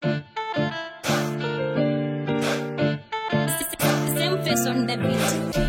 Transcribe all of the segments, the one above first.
Simfis on the beat.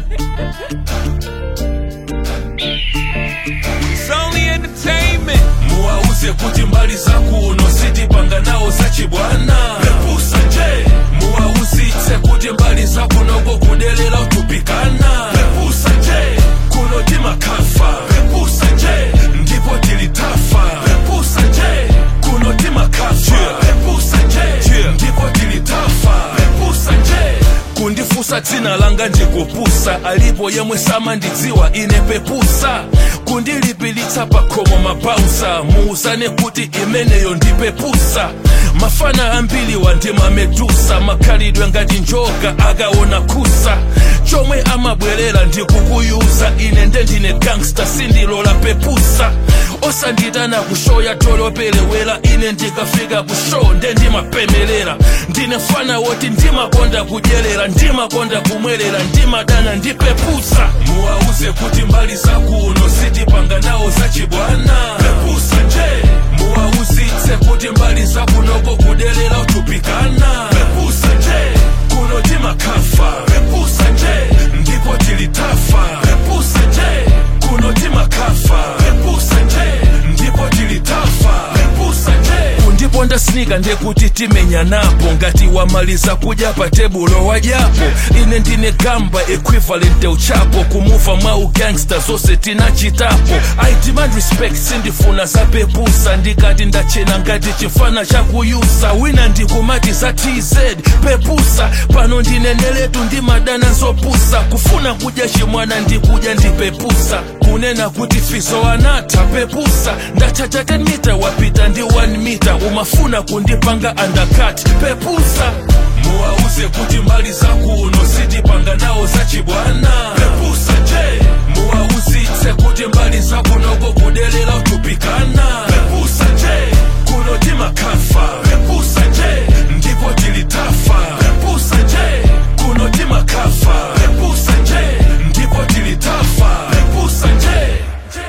It's only entertainment. muwauze kuti mbali zakuno sitipanga nawo zachibwana pepusa nje muwauzitse kuti mbali zakunoko kudelera utupikana pepusa nje kuno timakafa pepusa nje ndipo tilitafa pepusa nje kuno timakafa pepusa nje ndipo tilitafa pepusa nje kundifusa dzina langa ndikupusa alipo yemwe samandidziwa ine pepusa kundilipilitsa pakhomo mabausa muuzane kuti imeneyo ndipepusa mafana ambiri wandimamedusa makhalidwe ngati njoka akaona kusa chomwe amabwerera ndikukuyuza ine ndendine gangsta sindilola pepusa osanditana kushoya tolopelewera ine ndikafika kushow ndendimapemelera ndine fana woti ndimakonda kudyerera ndimakonda kumwerera ndimadana ndipepusa muwauze kuti mbali zakuno sitipanga nawo zachibwana pepusa nje muwauzitse kuti mbali zakunoko kudelera utupikana pepusa nje kuno timakafa pepusa nje ndipo tilitafa pepusa nje kuno timakafa pepusa nje ndipo tilitafa pepusa nje kundiponda snika ndekuti timenya napo ngati wamaliza kudya pa tebulo wadyapo ine ndine gamba equivalent uchapo kumuva mwa ugangsta zonse tinachitapo i demand respect sindifuna zapepusa ndikati ndachena ngati chifana chakuyusa wina ndikumati za tz pepusa pano ndineneletu ndimadana zopusa kufuna kudya chimwana ndikudya ndipepusa kunena kuti fizo anatha pepusa ndachacha 10 mita wapita ndi 1 mita umafuna kundipanga undercut pepusa muwauze kuti mbali zakuno sitipanga nawo zachibwana pepusa nje muwauzitse kuti mbali zakunoko kudelera utupikana pepusa nje kuno timakafa pepusa nje ndipo tilitafa pepusa nje kuno timakafa pepusa nje ndipo tilitafa pepusa nje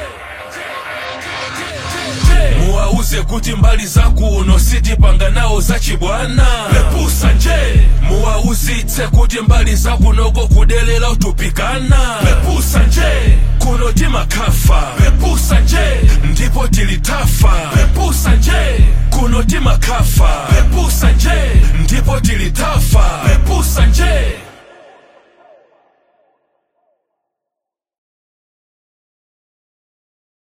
muwauze kuti mbali zakuno sitipanga nawo zachibwana pepusa nje muwauzitse kuti mbali zakunoko kudelera utupikana pepusa nje kuno timakafa pepusa nje ndipo tilitafa pepusa nje kuno timakafa